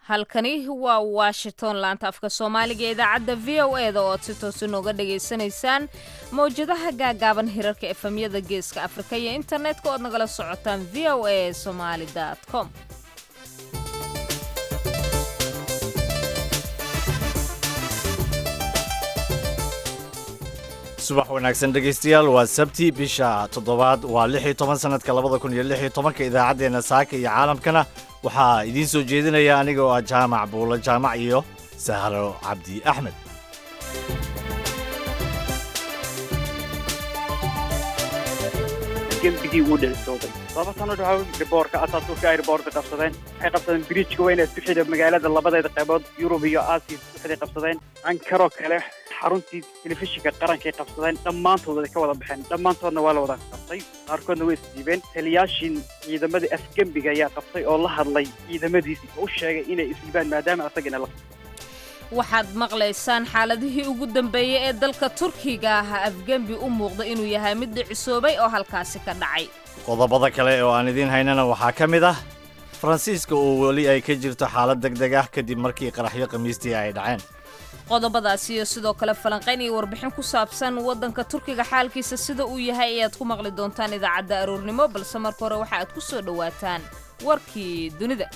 halkani waa washington laanta afka soomaaliga ee idaacadda v o e da oo aad si toosa nooga dhagaysanaysaan mawjadaha gaagaaban hirarka efemyada geeska afrika iyo internetka oad nagala socotaan v o a somaali com subax wanaagsan dhegaystayaal waa sabti bisha toddobaad waa lix iyo toban sanadka labada kun iyo lix iyo tobanka idaacaddeenna saaka iyo caalamkana waxaa idiin soo jeedinaya aniga oo ah jaamac buulo jaamac iyo sahro cabdi axmed gembigii wuu dhicisooday laba sano dhaxo riboorka asaasuurka ay riboorka qabsadeen waxay qabsadeen biriijka weyn ee isku xidha magaalada labadeeda qaybood yurub iyo aasiya isku xidhay qabsadeen ankaroo kale xaruntii telefishinka qarankay qabsadeen dhammaantood way ka wada baxeen dhammaantoodna waa la wada qabtay qaarkoodna way isdiibeen taliyaashii ciidamadii afgembiga ayaa qabtay oo la hadlay ciidamadiisi oo u sheegay inay isdiibaan maadaama asagana la waxaad maqlaysaan xaaladihii ugu dambeeyey ee dalka turkiga ah afgembi u muuqda inuu yahay mid dhicisoobay oo halkaasi ka dhacay qodobada kale oo aan idiin haynana waxaa ka mid ah faransiiska oo weli ay ka jirto xaalad deg deg ah kadib markii qaraxyo khamiistii ay dhaceen qodobadaas iyo sidoo kale falanqayn iyo warbixin ku saabsan waddanka turkiga xaalkiisa sida uu yahay ayaad ku maqli doontaan idaacadda aroornimo balse marka hore waxa aad ku soo dhowaataan warkii dunida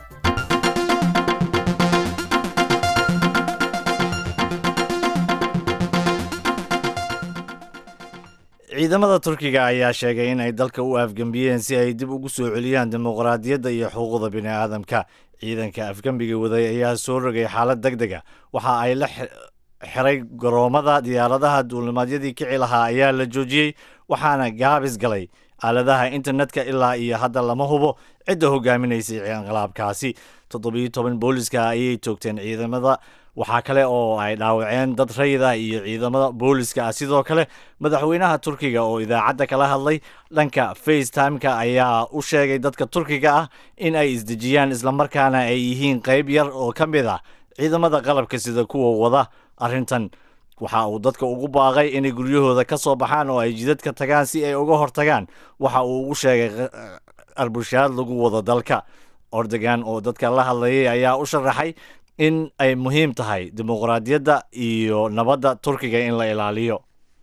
ciidamada turkiga ayaa sheegay in ay dalka u afgembiyeen si ay dib ugu soo celiyaan dimuqraadiyadda iyo xuquuqda bini'aadamka ciidanka afgembiga waday ayaa soo rogay xaalad deg dega waxa ay la xiray garoomada diyaaradaha duulimaadyadii kici lahaa ayaa la joojiyey waxaana gaabis galay aaladaha internetka ilaa iyo hadda lama hubo cidda hogaaminaysay inqilaabkaasi toddobiyo toban booliska ayay toogteen ciidamada waxaa kale oo ay dhaawaceen dad rayid ah iyo ciidamada booliska ah sidoo kale madaxweynaha turkiga oo idaacadda kala hadlay dhanka facetimeka ayaa u sheegay dadka turkiga ah in ay isdejiyaan islamarkaana ay yihiin qayb yar oo ka mid ah ciidamada qalabka sida kuwa wada arrintan waxa uu dadka ugu baaqay inay guryahooda ka soo baxaan oo ay jidadka tagaan si ay uga hortagaan waxa uu ugu sheegay arbushaad lagu wado dalka ordogan oo dadka la hadlayay ayaa u sharaxay in ay muhiim tahay dimuqraadiyadda iyo nabadda turkiga in la ilaaliyo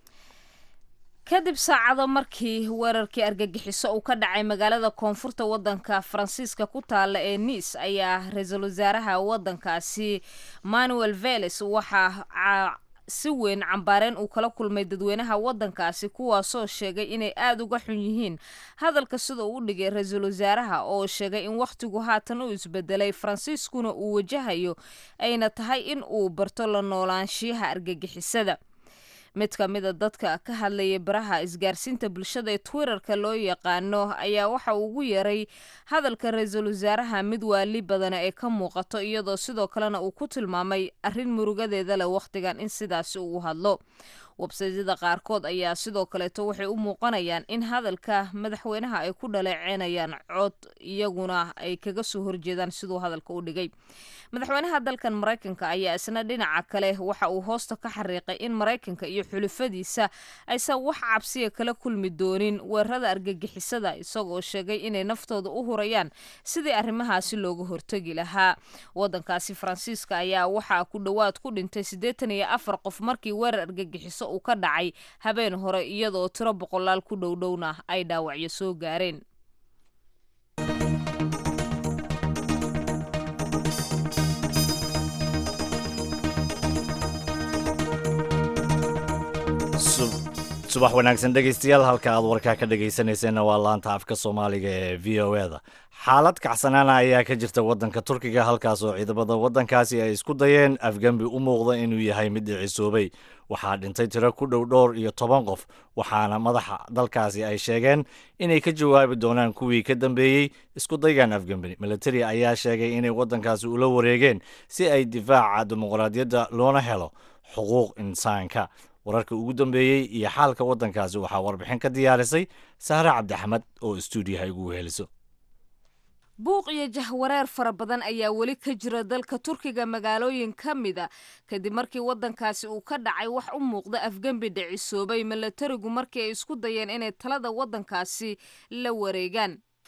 kadib saacado markii weerarkii argagixiso uu ka dhacay magaalada koonfurta waddanka faransiiska ku taalla ee niis ayaa ra-iisul wasaaraha waddankaasi manuel veles waxaa si weyn cambaareen uu kala kulmay dadweynaha waddankaasi kuwaasoo sheegay inay aada uga xun yihiin hadalka sida uu u dhigay ra-iisul wasaaraha oo sheegay in wakhtigu haatan u isbedelay faransiiskuna uu wajahayo ayna tahay in uu barto la noolaanshiyaha argagixisada mid ka mid a dadka ka hadlayay baraha isgaarsiinta bulshada ee twitterka loo yaqaano ayaa waxa uu ugu yeeray hadalka ra-iisul wasaaraha mid waali badana ee ka muuqato iyadoo sidoo kalena uu ku tilmaamay arrin murugadeeda leh wakhtigan in sidaasi uu hadlo websaydyada qaarkood ayaa sidoo kaleeto waxay u muuqanayaan in hadalka madaxweynaha ay ku dhaleeceynayaan cod iyaguna ay kaga soo horjeedaan siduu hadalka u dhigay madaxweynaha dalkan maraykanka ayaa isna dhinaca kale waxa uu hoosta ka xariiqay in maraykanka iyo xulufadiisa aysan wax cabsiya kala kulmi doonin weerarada argagixisada isagoo sheegay inay naftooda u hurayaan sidii arrimahaasi looga hortegi lahaa waddankaasi faransiiska ayaa waxaa ku dhowaad ku dhintay siddeetan iyo afar qof markii weerar argagixiso uu ka dhacay habeen hore iyadoo tiro boqolaal ku dhowdhowna ay dhaawacyo soo gaareen subax wanaagsan dhegaystayaal halka aad warkaa ka dhegaysanayseena waa laanta afka soomaaliga ee v o e da xaalad kacsanaana ayaa ka jirta waddanka turkiga halkaas oo ciidamada waddankaasi ay isku dayeen afgembi u muuqda inuu yahay mid dhicisoobay waxaa dhintay tiro ku dhow dhowr iyo toban qof waxaana madaxa dalkaasi ay sheegeen inay ka jawaabi doonaan kuwii ka dambeeyey isku daygan afgembi militari ayaa sheegay inay waddankaasi ula wareegeen si ay difaaca dimuqraadiyadda loona helo xuquuq insaanka wararka ugu dambeeyey iyo xaalka waddankaasi waxaa warbixin ka diyaarisay sahre cabdixamed oo stuudiyaha igu weheliso buuq iyo jahwareer fara badan ayaa weli ka jira dalka turkiga magaalooyin ka mida kadib markii waddankaasi uu ka dhacay wax u muuqda afgembi dhicisoobay milatarigu markii ay isku dayeen inay talada waddankaasi la wareegaan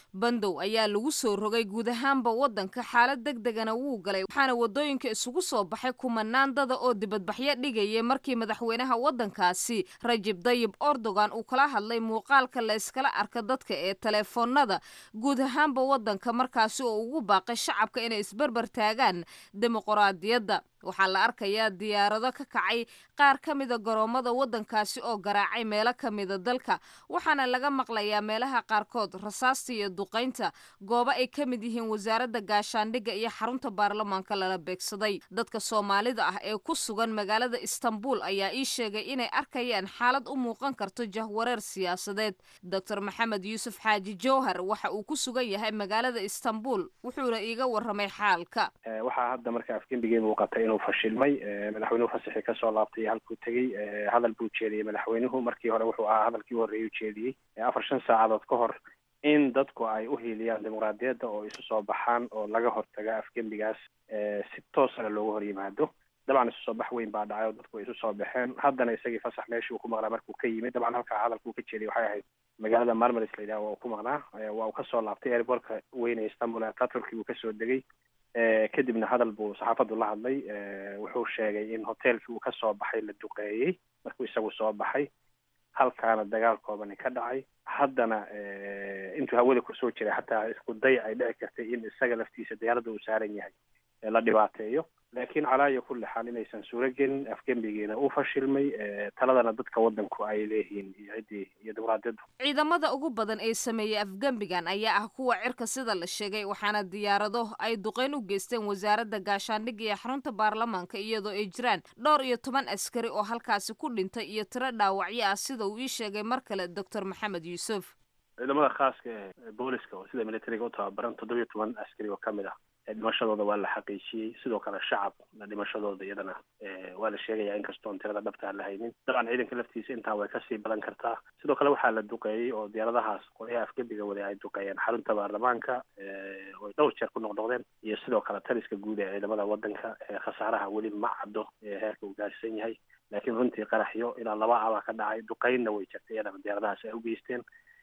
bandow ayaa lagu soo rogay guud ahaanba waddanka xaalad deg degana wuu galay waxaana waddooyinka isugu soo baxay kumanaan dada oo dibadbaxyo dhigayay markii madaxweynaha waddankaasi rajib dayib erdogan uu kala hadlay muuqaalka la yskala arka dadka ee taleefoonada guud ahaanba waddanka markaasi oo ugu baaqay shacabka inay isbarbar taagaan dimuqraadiyadda waxaa la arkayaa diyaarado ka kacay qaar ka mida garoommada waddankaasi oo garaacay meelo ka mida dalka waxaana laga maqlayaa meelaha qaarkood rasaasta iyo duqaynta goobo ay ka mid yihiin wasaaradda gaashaandhigga iyo xarunta baarlamaanka lala beegsaday dadka soomaalida ah ee ku sugan magaalada istanbul ayaa ii sheegay inay arkayaan xaalad u muuqan karto jahwareer siyaasadeed doctor maxamed yuusuf xaaji jowhar waxa uu ku sugan yahay magaalada istanbul wuxuuna iiga warramay xaalka waxaa hadda marka afgembigii muuqatay inuu fashilmay madaxweynuhu fasaxii kasoo laabtay halkuu tegey hadal buu jeediyey madaxweynuhu markii hore wuxuu ahaa hadalkii u horreeyay u jeediyey afar shan saacadood ka hor in dadku ay u hiiliyaan dimuqraadiyadda oo isu soo baxaan oo laga hortaga afgembigaas si toosana looga hor yimaado dabcan isu soo bax weyn baa dhacay oo dadku way isu soo baxeen haddana isagii fasax meeshii uu ku maqnaa markuu ka yimid dabcan halkaa hadalkuu ka jeediyay waxay ahayd magaalada marmaris la yidhaha waa uu ku maqnaa waa uu kasoo laabtay airbortka weyn ee istanbul ataturki buu kasoo degay kadibna hadal buu saxaafaddu la hadlay wuxuu sheegay in hoteelkii uu kasoo baxay la duqeeyey markuu isagu soo baxay halkaana dagaal koobani ka dhacay haddana intuu hawada kusoo jiray xataa isku day ay dhici kartay in isaga laftiisa diyaaradda uu saaran yahay la dhibaateeyo laakiin calaa iyo kulli xaal inaysan suuro gelin afgembigiina uu fashilmay taladana dadka waddanku ay leeyihiin iyo ciddii iyo dimuqraadiyaddu ciidamada ugu badan ee sameeyey afgembigan ayaa ah kuwa cirka sida la sheegay waxaana diyaarado ay duqeyn u geysteen wasaaradda gaashaandhigga iyo xarunta baarlamaanka iyadoo ay jiraan dhowr iyo toban askari oo halkaasi ku dhintay iyo tiro dhaawacyo ah sida uu ii sheegay mar kale doctor maxamed yuusuf ciidamada khaaska ee booliska oo sida militariga u tababaran toddobiyo toban askari oo ka mid ah dhimashadooda waa la xaqiijiyey sidoo kale shacabna dhimashadooda iyadana waa la sheegaya inkastoon tirada dhabta aan la haynin dabcan ciidanka laftiisa intaa way kasii badan kartaa sidoo kale waxaa la duqeeyey oo diyaaradahaas qolyaha afgembiga waday ay duqeeyeen xarunta baarlamaanka oy dhowr jeer ku noqnoqdeen iyo sidoo kale taliska guud ee ciidamada waddanka khasaaraha weli ma caddo heerka uu gaarsan yahay laakiin runtii qaraxyo ilaa laba abaa ka dhacay duqeynna way jirtay iyadana diyaaradahaas ay u geysteen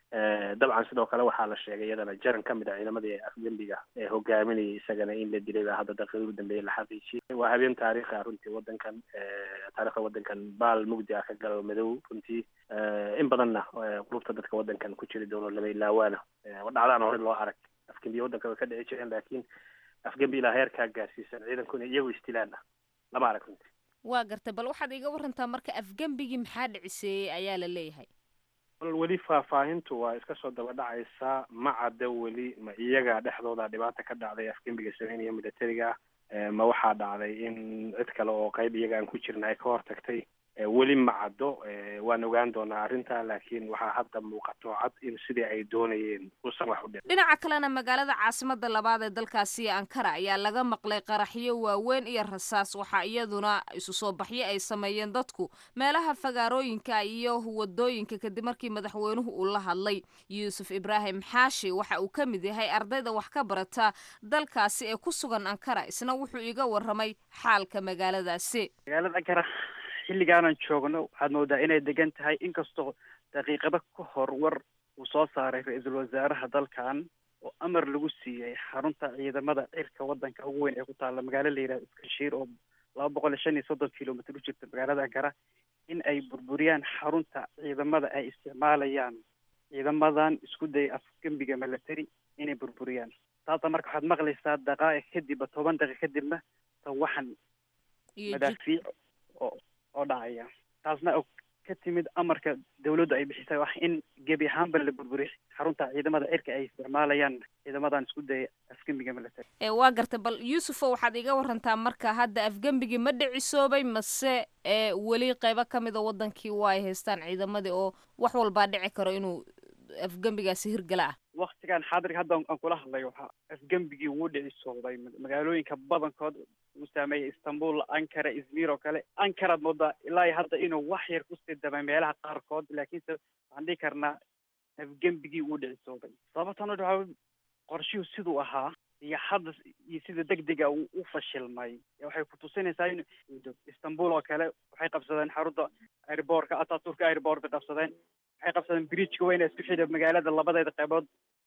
dabcan sidoo kale waxaa la sheegay iyadana jaran ka mid a ciidamadii afgembiga ee hogaaminayay isagana in la dilay baa hadda daqiiqadii u dambeeyay la xaqiijiyey waa habeen taariikhi ah runtii waddankan taarikhda waddankan baal mugdi ah ka galo madow runtii in badanna qulubta dadka waddankan ku jiri doono lama ilaawaana dhacdaan hore loo arag afgembiya waddanka way ka dhici jireen laakiin afgembi ilaa heerkaa gaarsiisan ciidanku inay iyagu istilaana lama arag runtii waa gartay bal waxaad iiga warantaa marka afgembigii maxaa dhiciseeyey ayaa la leeyahay weli faahfaahintu waa iska soo daba dhacaysaa ma cadda weli ma iyaga dhexdooda dhibaata ka dhacday afgembiga sameynaya militariga ma waxaa dhacday in cid kale oo qayb iyaga aan ku jirna ay ka hortagtay weli ma caddo waan ogaan doonaa arrinta laakiin waxaa hadda muuqato cad in sidii ay doonayeen uusan wax u dhin dhinaca kalena magaalada caasimada labaad ee dalkaasi ankara ayaa laga maqlay qaraxyo waaweyn iyo rasaas waxaa iyaduna isu soo baxyo ay sameeyeen dadku meelaha fagaarooyinka iyo wadooyinka kadib markii madaxweynuhu uu la hadlay yuusuf ibraahim xaashi waxa uu ka mid yahay ardayda wax ka barata dalkaasi ee ku sugan ankara isna wuxuu iga waramay xaalka magaaladaasi magaalada ankara xilligaanan joogno waxaad moodaa inay degan tahay inkastoo daqiiqado ka hor war uu soo saaray ra-iisul wasaaraha dalkan oo amar lagu siiyey xarunta ciidamada cirka waddanka ugu weyn ee ku taalla magaalo la yidhahdo iskashiir oo laba boqol iyo shan iyo soddon kilomitr u jirta magaalada ankara in ay burburiyaan xarunta ciidamada ay isticmaalayaan ciidamadan isku daya afgembiga military inay burburiyaan taasa marka waxaad maqlaysaa daqaa'iq kadibba toban daqiiq kadibna tawaxan madaafiic oo oo dhacaya taasna oo ka timid amarka dawladdu ay bixisay wax in gebi ahaanba la burburiyo xarunta ciidamada cirka ay isticmaalayaan ciidamadan isku daya afgembiga military ee waa gartay bal yuusufo waxaad iga warantaa marka hadda afgembigii ma dhicisoobay mase ee weli qeybo ka mida waddankii waa ay haystaan ciidamadii oo wax walbaa dhici karo inuu afgembigaasi hirgala ah waktigan xaadirka hadda aan kula hadlayo waxaa afgembigii wuu dhicisooday magaalooyinka badankood uu saameeyay istanbul ankara izmir oo kale ankaraad moodaa ilaa iyo hadda inuu wax yar kusii damay meelaha qaarkood laakiinse waxaan dhihi karnaa afgembigii wuu dhicisooday sababtan waxaa qorshihuu siduu ahaa iyo hadda iyo sida degdega uu u fashilmay waxay kutusinaysaa in istanbul oo kale waxay qabsadeen xarunta airbortka ataturka airbortka qabsadeen waxay qabsadeen bridgeka weyne isku xidha magaalada labadeeda qaybood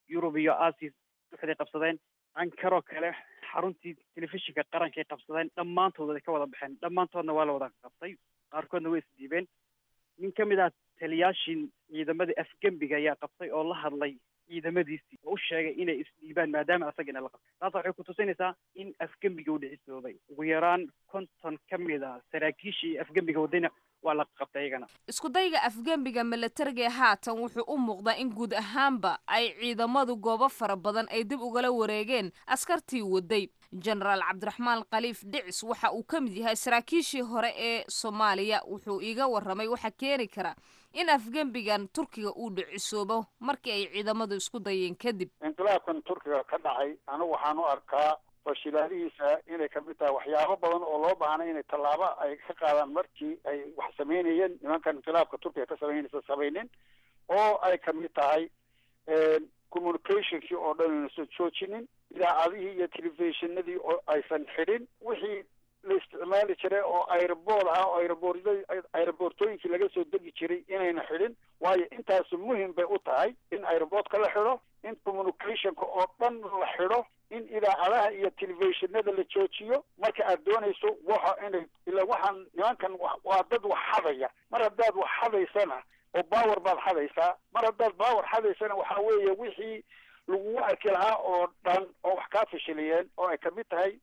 yurub iyo asia waxday qabsadeen ankaroo kale xaruntii telefishinka qarankay qabsadeen dhammaantood way ka wada baxeen dhammaantoodna waa la wada qabtay qaarkoodna way isdiibeen nin ka mid ah taliyaashii ciidamadii afgembiga ayaa qabtay oo la hadlay ciidamadiisii oo u sheegay inay isdhiibaan maadaama asagana la qabtay taas waxay kutusinaysaa in afgembiga uu dhicisoobay ugu yaraan konton ka mid a saraakiishii afgembiga wadayna waa la qabtay iyagana isku dayga afgembiga milatariga ee haatan wuxuu u muuqdaa in guud ahaanba ay ciidamadu goobo fara badan ay dib ugala wareegeen askartii waday jenaraal cabdiraxmaan khaliif dhicis waxa uu ka mid yahay saraakiishii hore ee soomaaliya wuxuu iiga warramay waxa keeni kara in afgembigan turkiga uu dhicisoobo markii ay ciidamadu isku dayeen kadib inqilaabkan turkiga ka dhacay anigu waxaan u arkaa fashilaadihiisa inay kamid tahay waxyaabo badan oo loo baahnay inay tallaabo ay ka qaadaan markii ay wax samaynayeen nimankan inqilaabka turkiga ka samaynaysa samaynin oo ay kamid tahay communicationkii oo dhan ayna soo joojinin idaacadihii iyo telefishinadii oo aysan xidhin wixii la isticmaali jiray oo aeroboort ah oo aeroboorda aeroboortooyinkii laga soo degi jiray inayna xidhin waayo intaasu muhim bay u tahay in aeroboortka la xidho in communicationka oo dhan la xidho in idaacadaha iyo telefishinada la joojiyo marka aad doonayso waxa inay ila waxaan nimankan waa dad wax xadaya mar haddaad wax xadaysana oo power baad xadaysaa mar haddaad power xadaysana waxa weeye wixii lagugu arki lahaa oo dhan oo wax kaa fashiliyeen oo ay kamid tahay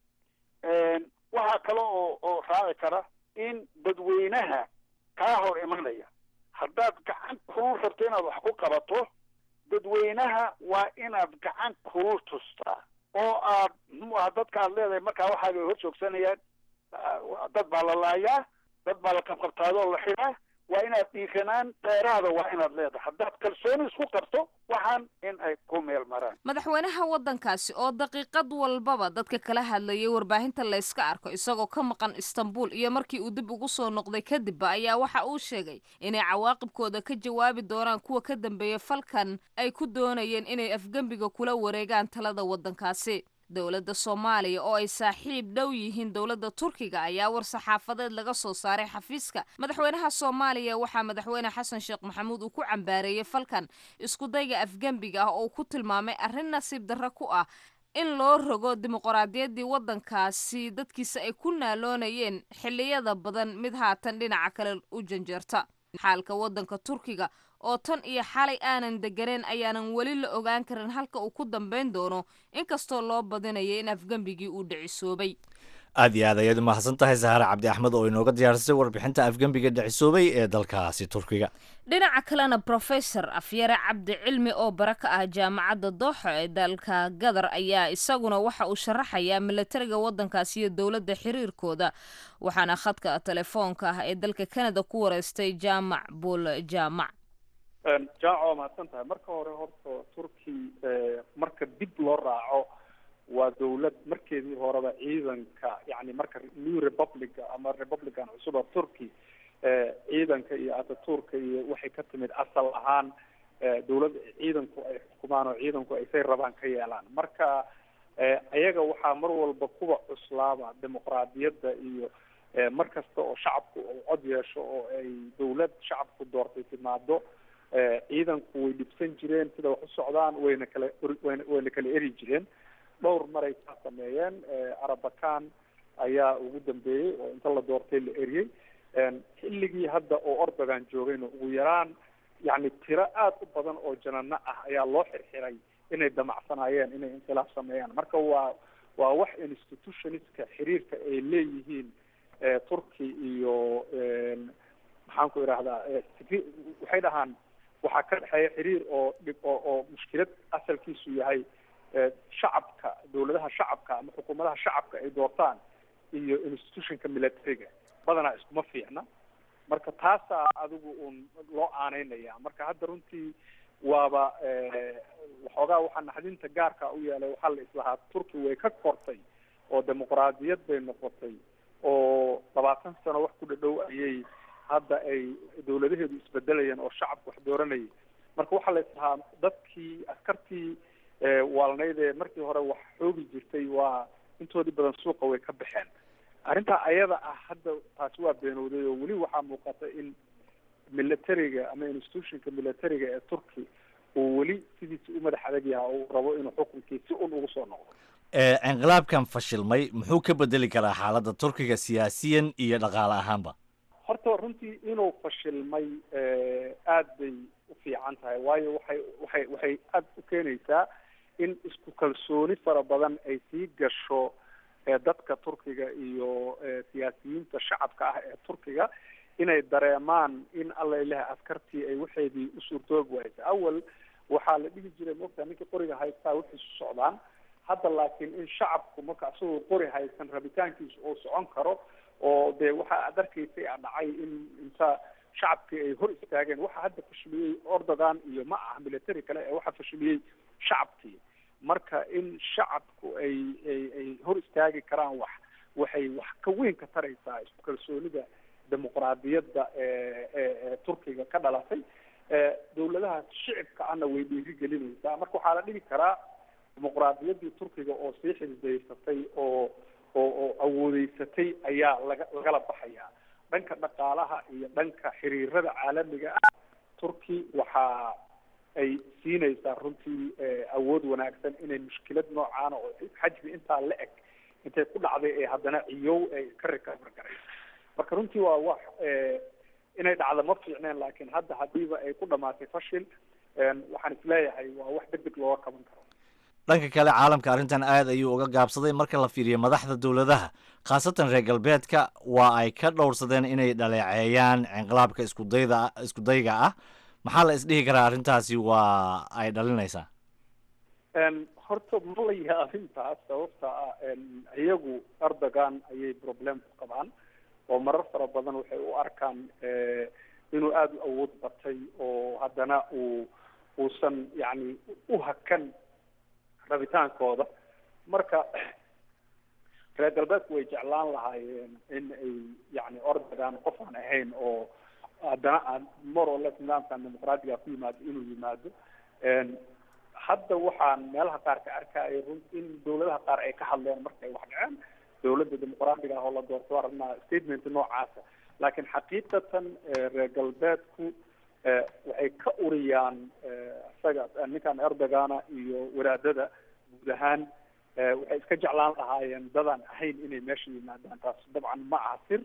waxaa kale oo oo raaci kara in dadweynaha kaa hor imanaya haddaad gacan kulul rabto inaad wax ku qabato dadweynaha waa inaad gacan kulul tustaa oo aad muxuu aha dadka aad leedahay markaa waxaabay hor joogsanayaan dad baa la laayaa dad baa la qabqabtaadoo la xidhaa waa inaad dhiiranaan dheeraada waa inaad leedahay haddaad kalsooni isku qabto waxaan in ay ku meel maraan madaxweynaha waddankaasi oo daqiiqad walbaba dadka kala hadlayay warbaahinta layska arko isagoo ka maqan istanbul iyo markii uu dib ugu soo noqday kadibba ayaa waxa uu sheegay inay cawaaqibkooda ka jawaabi doonaan kuwa ka dambeeya falkan ay ku doonayeen inay afgembiga kula wareegaan talada waddankaasi dowladda soomaaliya oo ay saaxiib dhow yihiin dowladda turkiga ayaa war saxaafadeed laga soo saaray xafiiska madaxweynaha soomaaliya waxaa madaxweyne xasan sheekh maxamuud uu ku cambaareeyey falkan iskudayga afgembiga ah oo ku tilmaamay arrin nasiib darro ku ah in loo rogo dimuqraadiyaddii waddankaasi dadkiisa ay ku naaloonayeen xilliyada badan mid haatan dhinaca kale u janjeerta xaalka waddanka turkiga oo tan iyo xalay aanan deganeen ayaanan weli la ogaan karin halka uu ku dambayn doono inkastoo loo badinaya in afgembigii uu dhicisoobay aad iyo aad ayaad u mahadsan tahay sahaare cabdi axmed oo inooga diyaarisay warbixinta afgembiga dhicisoobay ee dalkaasi turkiga dhinaca kalena brofesor afyare cabdi cilmi oo bara ka ah jaamacadda dooxo ee dalka gadar ayaa isaguna waxa uu sharaxayaa milatariga waddankaasi iyo dowladda xiriirkooda waxaana khadka telefoonka ah ee dalka kanada ku wareystay jaamac buul jaamac jaaco waa mahadsan tahay marka hore horta turki marka dib loo raaco waa dawlad markeedii horeba ciidanka yani marka new republica ama republican cusuba turkey ciidanka iyo ataturka iyo waxay ka timid asal ahaan dawlad ciidanku ay xukumaan oo ciidanku ay say rabaan ka yeelaan marka ayaga waxaa mar walba kuwa cuslaaba dimuqraadiyadda iyo mar kasta oo shacabku uu cod yeesho oo ay dawlad shacabku doortay timaado ciidanku way dhibsan jireen sida wax u socdaan wayna kala wayna wayna kala eri jireen dhowr maray kaa sameeyeen arabakan ayaa ugu dambeeyey oo inta la doortay la eriyey xilligii hadda oo ordogan joogayna ugu yaraan yani tiro aada u badan oo janano ah ayaa loo xirxiray inay damacsanaayeen inay inqilaab sameeyaan marka waa waa wax institutionistka xiriirka ay leeyihiin turkey iyo maxaan ku idhahdaa waxay dhahaan waxaa ka dhexeeya xiriir oo dhib oo oo mushkilad asalkiisu yahay shacabka dawladaha shacabka ama xukuumadaha shacabka ay doortaan iyo institutionka militariga badanaa iskuma fiicna marka taasaa adigu uun loo aaneynaya marka hadda runtii waaba waxoogaa waxaa naxdinta gaarka u yeelay waxaa la islahaa turki way ka kortay oo dimuqraadiyad bay noqotay oo labaatan sano wax ku dhadhow ayay hadda ay dawladaheedu isbedelayeen oo shacabku wax dooranayay marka waxaa la islahaa dadkii askartii waalnayd ee markii hore wax xoogi jirtay waa intoodii badan suuqa way ka baxeen arrintaa ayada ah hadda taasi waa beenowday oo weli waxaa muuqata in militariga ama institutionka militariga ee turkey oo weli sidiisi u madax adag yaha uu rabo inuu xukunkii si un ugu soo noqdo inqilaabkan fashilmay muxuu ka bedeli karaa xaaladda turkiga siyaasiyan iyo dhaqaale ahaanba horta runtii inuu fashilmay aad bay u fiican tahay waayo waxay waxay waxay aada u keenaysaa in isku kalsooni fara badan ay sii gasho dadka turkiga iyo siyaasiyiinta shacabka ah ee turkiga inay dareemaan in alla ilaha askartii ay waxeedii u suurtoobi waysa awal waxaa la dhigi jiray moogtaa ninkii qoriga haystaa waxay isu socdaan hadda laakiin in shacabku marka isagoo qori haysan rabitaankiisu uu socon karo oo dee waxa aad arkaysay a dhacay in inta shacabkii ay hor istaageen waxa hadda fashiliyey ordogan iyo ma aha military kale ee waxa fashiliyey shacabkii marka in shacabku ay ay ay hor istaagi karaan wax waxay wax ka weyn ka taraysaa isku kalsoonida dimuqraadiyadda ee ee turkiga ka dhalatay dawladaha shicibka ana way dhiiri gelinaysaa marka waxaa la dhigi karaa dimuqraadiyaddii turkiga oo sii xisbaysatay oo oo oo awoodeysatay ayaa laga lagala baxayaa dhanka dhaqaalaha iyo dhanka xiriirada caalamiga ah turki waxa ay siinaysaa runtii awood wanaagsan inay mushkilad noocaana oo xajmi intaa la eg intay ku dhacday ee haddana ciyow ay ka recover garayso marka runtii waa wax inay dhacdo ma fiicneen laakiin hadda hadiiba ay ku dhamaatay fashil waxaan isleeyahay waa wax deg deg looga qaban karo dhanka kale caalamka arrintan aad ayuu uga gaabsaday marka la fiiriyo madaxda dowladaha khaasatan reer galbeedka waa ay ka dhowrsadeen inay dhaleeceeyaan inqilaabka iskudayda iskudayga ah maxaa la isdhihi karaa arrintaasi waa ay dhalinaysaa horta ma la yaabin taas sababta ah iyagu erdogan ayay problem ku qabaan oo marar fara badan waxay u arkaan inuu aada u awood batay oo haddana uu uusan yacni u hakan rabitaankooda marka reer galbeedku way jeclaan lahaayeen in ay yani ordogan qof aan ahayn oo haddana aan more or less nidaamkan dimuqraadiga ku yimaado inuu yimaado hadda waxaan meelaha qaar ka arkaya run in dawladaha qaar ay ka hadleen markay wax dhaceen dawladda dimuqraadiga ah oo la doorto aragnaa statement noocaasa laakiin xaqiiqatan reer galbeedku waxay ka uriyaan isaga ninkan erdogana iyo wadaadada guud ahaan waxay iska jeclaan lahaayeen dadaan ahayn inay meesha yimaadaan taas dabcan ma aha sir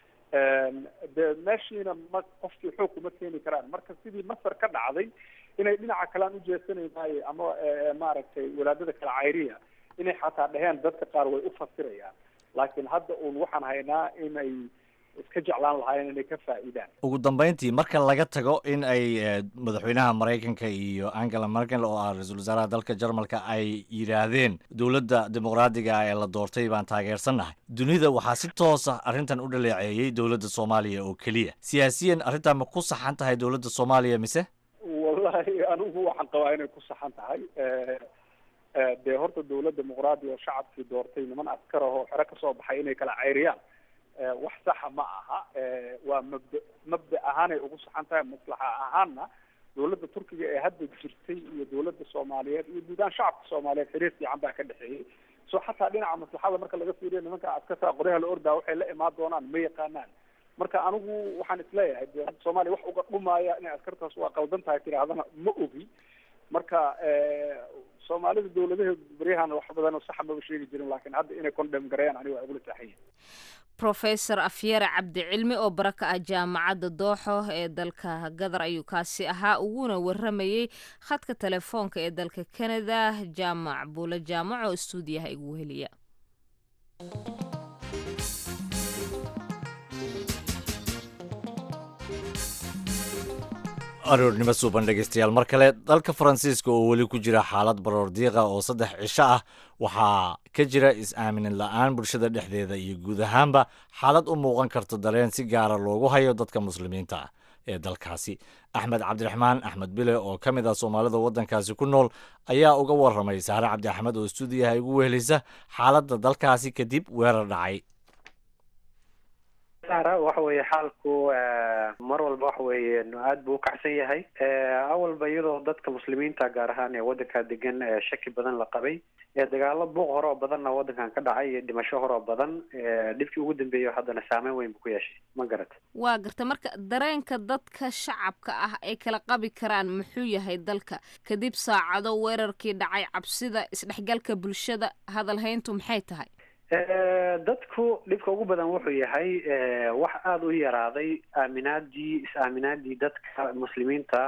de meeshiina ma qofkii xoog kuma keeni karaan marka sidii masar ka dhacday inay dhinaca kale aan ujeesanaynaay ama maaragtay wadaadada kale cayriya inay xataa dheheen dadka qaar way u fasirayaan laakiin hadda uun waxaan haynaa inay iska jeclaan lahaayeen inay ka faa'iidaan ugu dambeyntii marka laga tago in ay madaxweynaha maraykanka iyo angela merkel oo ah ra-iisul wasaaraha dalka jarmalka ay yidhaahdeen dowladda dimuqraadiga ah ee la doortay baan taageersannahay dunida waxaa si toosa arrintan u dhaleeceeyey dowladda soomaaliya oo keliya siyaasiyan arrintan ma ku saxan tahay dowladda soomaaliya mise wallahi anigu waxaan qabaa inay ku saxan tahay dee horta dowlad dimuqraadi oo shacabkii doortay niman askar ah oo xero kasoo baxay inay kala cayriyaan wax saxa ma aha waa mabda mabda ahaanay ugu saxan tahay maslaxa ahaanna dowladda turkiga ee hadda jirtay iyo dowladda soomaaliyeed iyo guud ahaan shacabka soomaaliyeed xiriir fiican baa ka dhexeeyey so xataa dhinaca maslaxada marka laga fiiriyo nimanka askarta qoryaha la ordaa waxay la imaan doonaan ma yaqaanaan marka anigu waxaan isleeyahay de soomaaliya wax uga dhumaaya inay askartaas waa qaldan tahay tidhaahdana ma ogi marka soomaalida dawladaheedu baryahan wax badan oo saxa maba sheegi jirin laakiin hadda inay condem gareeyaan aniga waa igula saaxayin professor afyare cabdicilmi oo bara ka ah jaamacadda dooxo ee dalka gadar ayuu kaasi ahaa uguna waramayey khadka telefoonka ee dalka canada jaamac buule jaamac oo istuudiyaha igu heliya aroornimo suuban dhegeystayaal mar kale dalka faransiiska oo weli ku jira xaalad baroor diiqa oo saddex cisho ah waxaa ka jira is-aaminin la-aan bulshada dhexdeeda iyo guud ahaanba xaalad u muuqan karta dareen si gaara loogu hayo dadka muslimiinta ah ee dalkaasi axmed cabdiraxmaan axmed bile oo ka mid ah soomaalida waddankaasi ku nool ayaa uga waramay saare cabdi axmed oo stuudiyaha igu wehelisa xaaladda dalkaasi kadib weerar dhacay sara waxa weeye xaalku mar walba waxa weeye aad buu ukacsan yahay awalba iyadoo dadka muslimiinta gaar ahaan ee waddanka degan shaki badan la qabay dagaalo buuq hore oo badanna waddankan ka dhacay iyo dhimasho hore oo badan dhibkii ugu dambeeyo haddana saameyn weyn buu ku yeeshay ma garata waa garta marka dareenka dadka shacabka ah ay kala qabi karaan muxuu yahay dalka kadib saacado weerarkii dhacay cabsida isdhexgalka bulshada hadalhayntu maxay tahay dadku dhibka ugu badan wuxuu yahay wax aada u yaraaday aaminaadii is-aaminaadii dadka muslimiinta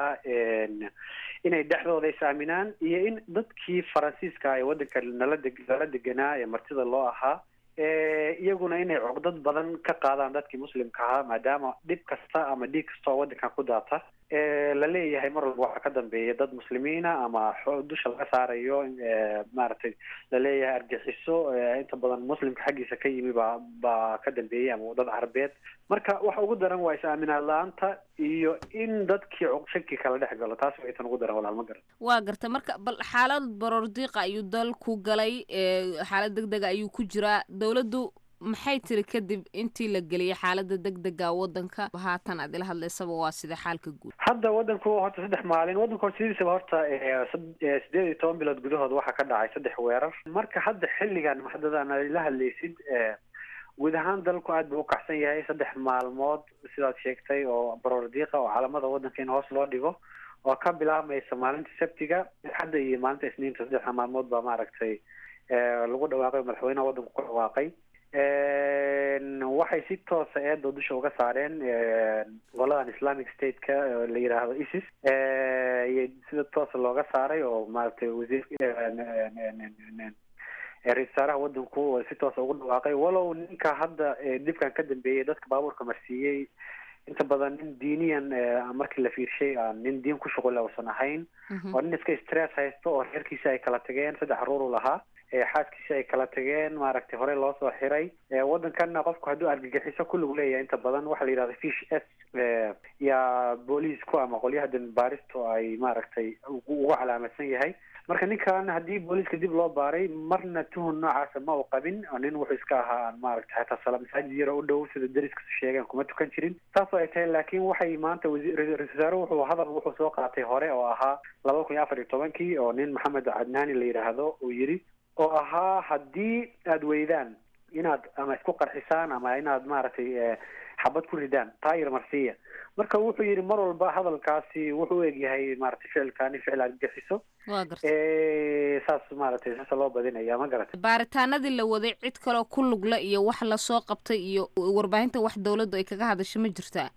inay dhexdooda is-aaminaan iyo in dadkii faransiiska ee waddanka nala de lala deganaa ee martida loo ahaa iyaguna inay cogdad badan ka qaadaan dadkii muslimka ahaa maadaama dhib kasta ama dhiig kasta oo waddankan ku daata la leeyahay mar walba waxaa ka dambeeya dad muslimiina ama dusha laga saarayo maaragtay la leeyahay argixiso inta badan muslimka xaggiisa ka yimi baa baa ka dambeeyay ama dad carabeed marka waxa ugu daran waa is-aaminaad la-aanta iyo in dadkii shaki kala dhex galo taas way tan ugu daran walaal ma garan waa garta marka bal xaalad baroordiiqa ayuu dalku galay xaalad deg dega ayuu ku jiraa dowladdu maxay tiri kadib intii la geliyay xaalada deg dega waddanka haatan aad ila hadlaysaba waa sida xaalka guud hadda waddanku horta saddex maalin waddanku horta sidiisaba horta sideed iyo toban bilood gudahood waxaa ka dhacay saddex weerar marka hadda xilligan maxdadaan ila hadlaysid guud ahaan dalku aad buu ukacsan yahay saddex maalmood sidaad sheegtay oo baroordiiqa oo calamada waddanka in hoos loo dhigo oo ka bilaabmaysa maalinta sabtiga hadda iyo maalinta isniinta saddexda maalmood baa maaragtay lagu dhawaaqay madaxweynaha waddanku ku dhawaaqay waxay si toosa eedoo dusha uga saareen goladan islamic stateka la yidhaahdo isis sida toosa looga saaray oo maaragtay wasiir ra-isul wasaaraha waddanku si toosa ugu dhawaaqay walow ninka hadda dibkan ka dambeeyay dadka baabuurka marsiiyey inta badan nin diiniyan markii la fiirshay aan nin diin ku shuqula uusan ahayn oo nin iska stress haysto oo reerkiisa ay kala tageen saddex caruur u lahaa xaaskiisi ay kala tageen maaragtay horey loo soo xiray waddankanna qofku hadduu argagixiso kulligu leeyahay inta badan waxaa la yidhahda fish s yaa booliisku ama qolyaha danbaaristu ay maaragtay ugu calaamadsan yahay marka ninkan haddii booliiska dib loo baaray marna tuhun noocaasa ma uu qabin nin wuxuu iska ahaa maaragtay xataa sala masaajid yaro u dhow sida dariskasu sheegeen kuma tukan jirin saas oo ay tahay laakiin waxay maanta ra-isul wasaare wuxuu hadal wuxuu soo qaatay hore oo ahaa laba kun iyo afar iyo tobankii oo nin maxamed cadnaani la yidhaahdo uu yidhi oo ahaa haddii aada weydaan inaad ama isku qarxisaan ama inaad maaragtay xabad ku ridaan taayir marsiya marka wuxuu yidhi mar walba hadalkaasi wuxuu u egyahay maaragtay ficilkaani ficil argagixiso waa garta saas maaragtay saasa loo badinaya ma garata baaritaanadii la waday cid kaloo ku lugla iyo wax lasoo qabtay iyo warbaahinta wax dowladdu ay kaga hadasho ma jirtaa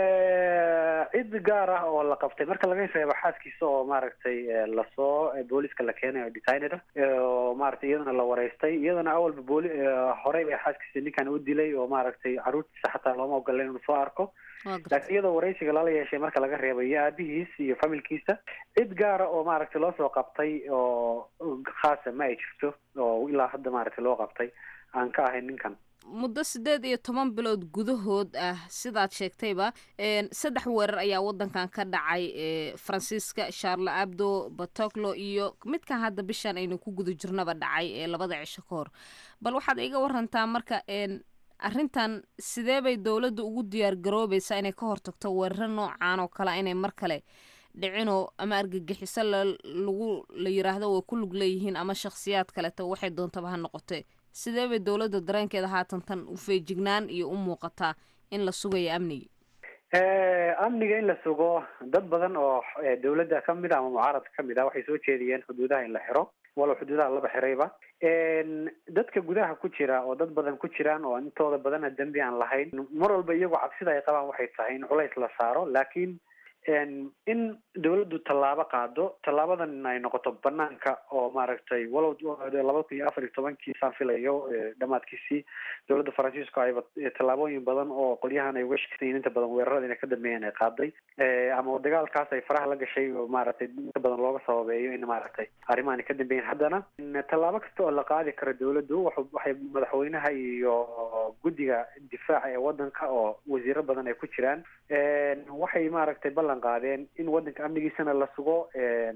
cid gaar ah oo la qabtay marka laga reebo xaaskiisa oo maaragtay lasoo booliska la keenay oo detained ah oo maaragtay iyadana la wareystay iyadana awalba booli horey bay xaaskiisa ninkan u dilay oo maaragtay caruurtiisa xataa looma ogola inuu soo arko laakiin iyadoo wareysiga lala yeeshay marka laga reebo iyo aabihiis iyo familkiisa cid gaara oo maaragtay loo soo qabtay oo khaasa ma ay jirto oo ilaa hadda maaragtay loo qabtay aan ka ahayn ninkan muddo siddeed iyo toban bilood gudahood ah sidaad sheegtayba saddex weerar ayaa waddankan ka dhacay faransiiska charle abdo batoclo iyo midkan hadda bishan aynu ku guda jirnaba dhacay ee labada cisho ka hor bal waxaad iga warantaa marka arrintan sidee bay dowladda ugu diyaar garoobaysaa inay ka hortagto weeraro noocan oo kale inay mar kale dhicinoo ama argagixiso lagu la yiraahdo way ku lug leeyihiin ama shakhsiyaad kaleto waxay doontaba ha noqotee sidee bay dowladda dareenkeeda haatan tan u feejignaan iyo u muuqataa in la sugayo amniga amniga in la sugo dad badan oo dowladda kamid a ama mucaaradka kamid a waxay soo jeediyeen xuduudaha in la xiro walow xuduudaha laba xirayba dadka gudaha ku jira oo dad badan ku jiraan oo intooda badana dembi aan lahayn mar walba iyagoo cabsida ay qabaan waxay tahay in culays la saaro laakiin in dawladdu tallaabo qaado tallaabadan ay noqoto banaanka oo maaragtay walow laba kun iyo afar iyo tobankii saan filayo dhamaadkiisii dowladda faransiiska ayba tallaabooyin badan oo qolyahan ay uga sheksayin inta badan weerarada inay ka dambeeyeen ay qaaday ama dagaalkaas ay faraha la gashay oo maaragtay inta badan looga sababeeyo in maaragtay arrimahan ay ka dambeeyeen haddana tallaabo kasta oo la qaadi karo dawladdu waxay madaxweynaha iyo guddiga difaaca ee waddanka oo wasiiro badan ay ku jiraan waxay maaragtay ballan qaadeen in waddanka amnigiisana la sugo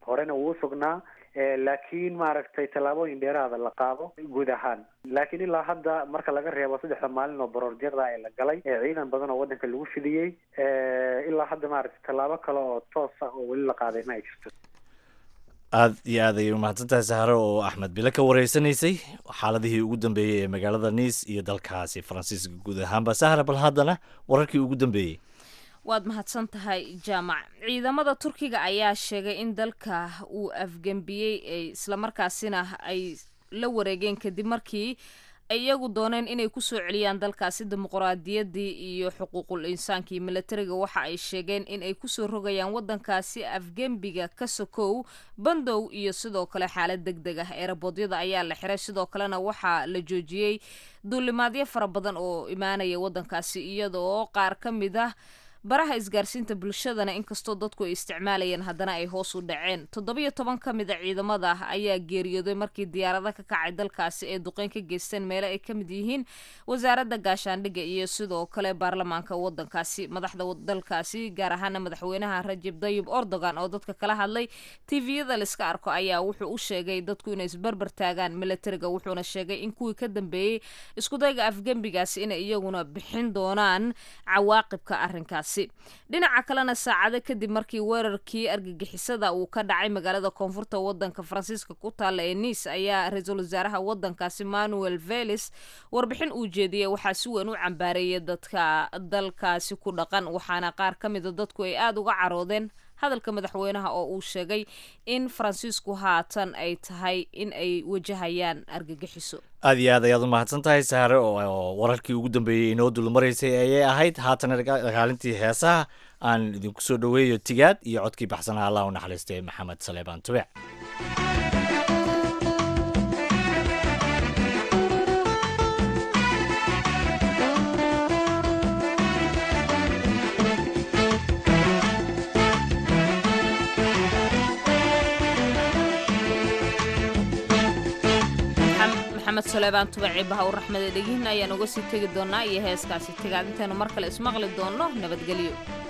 horena wuu sugnaa laakiin maaragtay tallaabooyin dheeraada la qaado guud ahaan laakiin ilaa hadda marka laga reebo saddexda maalin oo baroordiiqda ee la galay ciidan badan oo waddanka lagu fidiyey ilaa hadda maaragtay tallaabo kale oo toos ah oo weli la qaaday ma ay jirto aad iyo aad ayay umahadsantahay saharo oo axmed bile ka wareysanaysay xaaladihii ugu dambeeyey ee magaalada niis iyo dalkaasi faransiiska guud ahaanba sahra bal haddana wararkii ugu dambeeyey waad mahadsan tahay jaamac ciidamada turkiga ayaa sheegay in dalka uu afgembiyey islamarkaasina ay la wareegeen kadib markii iyagu dooneen inay kusoo celiyaan dalkaasi dimuqraadiyaddii iyo xuquuqul insaanka iyo milatariga waxa ay sheegeen in ay kusoo rogayaan waddankaasi afgembiga ka sokow bandow iyo sidoo kale xaalad deg deg ah eerabodyada ayaa la xiray sidoo kalena waxaa la joojiyey duulimaadyo fara badan oo imaanaya waddankaasi iyadoo qaar ka mid ah baraha isgaarsiinta bulshadana inkastoo dadku ay isticmaalayeen haddana ay hoos u dhaceen toddobiyo toban ka mid a ciidamada ayaa geeriyooday markii diyaarada ka kacay dalkaasi ee duqeyn ka geysteen meelo ay ka mid yihiin wasaaradda gaashaandhigga iyo sidoo kale baarlamaanka waddankaasi madaxda dalkaasi gaar ahaana madaxweynaha rajib dayib erdogan oo dadka kala hadlay tviyada laiska arko ayaa wuxuu u sheegay dadku inay isbarbar taagaan milatariga wuxuuna sheegay in kuwii ka dambeeyey iskudayga afgembigaasi inay iyaguna bixin doonaan cawaaqibka arrinkaasi dhinaca kalena saacado kadib markii weerarkii argagixisada uu ka dhacay magaalada koonfurta wadanka faransiiska ku taalla ee niis ayaa ra-iisul wasaaraha wadankaasi manuel velis warbixin uu jeediyey waxaa si weyn u cambaareeyay dadka dalkaasi ku dhaqan waxaana qaar ka mida dadku ay aada uga caroodeen hadalka madaxweynaha oo uu sheegay in faransiisku haatan ay tahay in ay wajahayaan argagixiso aad iyo aad ayaad u mahadsan tahay saare oo wararkii ugu dambeeyey inoo dulmaraysay ayay ahayd haatana dagaalintii heesaha aan idinku soo dhoweeyo tigaad iyo codkii baxsanaha allah u naxariistay maxamed saleebaan tubec maxamed suleybaan tubaci baha u raxmada dhegihin ayaan uga sii tegi doonaa iyo heeskaasi tegaad intaynu mar kale ismaqli doonno nabadgelyo